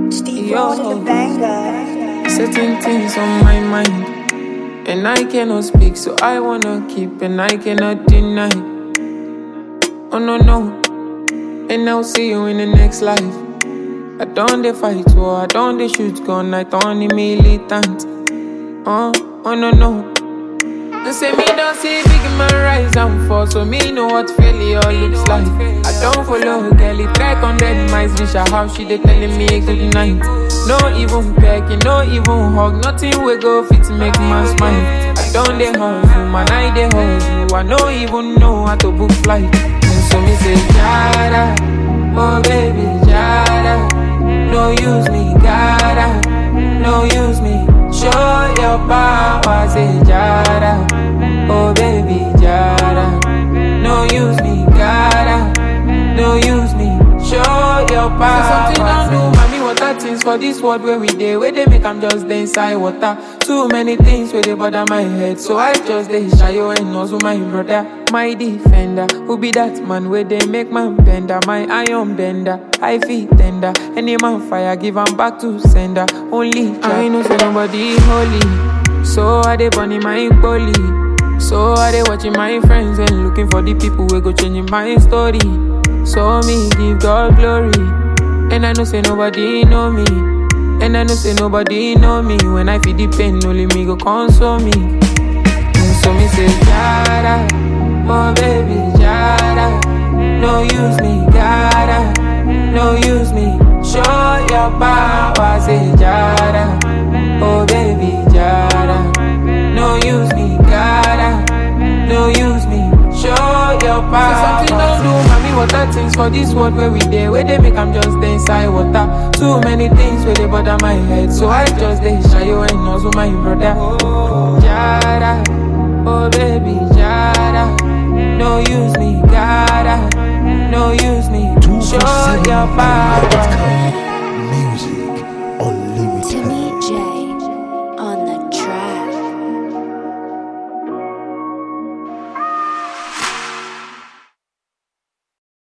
Steve Yo. Rose the banger. Certain things on my mind, and I cannot speak, so I wanna keep, and I cannot deny. Oh no no, and I'll see you in the next life. I don't dey fight war, I don't dey shoot gun, I don't dey militant. Oh, oh no no. They say me don't see big man rise and fall, so me know what failure looks like. I don't follow girl, it track on dead mice, reach her house, she dey telling me good night. No even pecking, no even hug, nothing we go fit make man smile. I don't dey hustle, man, I dey hustle. I no even know how to book flight. And so me say, Jada, oh baby, Jada, no use me, gotta, no use me. Show your power, say Jada, oh baby, Jada, no use me, gotta, no use me. Show your power. Say something don't do, mommy. Water things for this world where we dey, where they make I'm just dey inside water. Too many things where they bother my head, so I just dey shy you and also my brother, my defender. Who be that man where they make man bender, my iron bender. I feel tender, any man fire give 'em back to sender. Only I know say nobody holy, so I dey burning my bully. So I dey watching my friends and looking for the people who go changing my story. So me give God glory. And I know say nobody know me. And I know say nobody know me. When I feel the pain, only me go console me. And so me say, Jada, oh baby, Jada. No use me, gotta, no use me. Show your power, say Jada, oh baby, Jada. No use me, gotta, no use me. Show your power. Say something don't do, mommy. Water things for this world where we dey, where they make I'm just dey inside water. Too many things where they bother my head, so I just dey shy you and also my brother. Jada, oh baby, Jada. No use me, gotta, no use me. Show your power.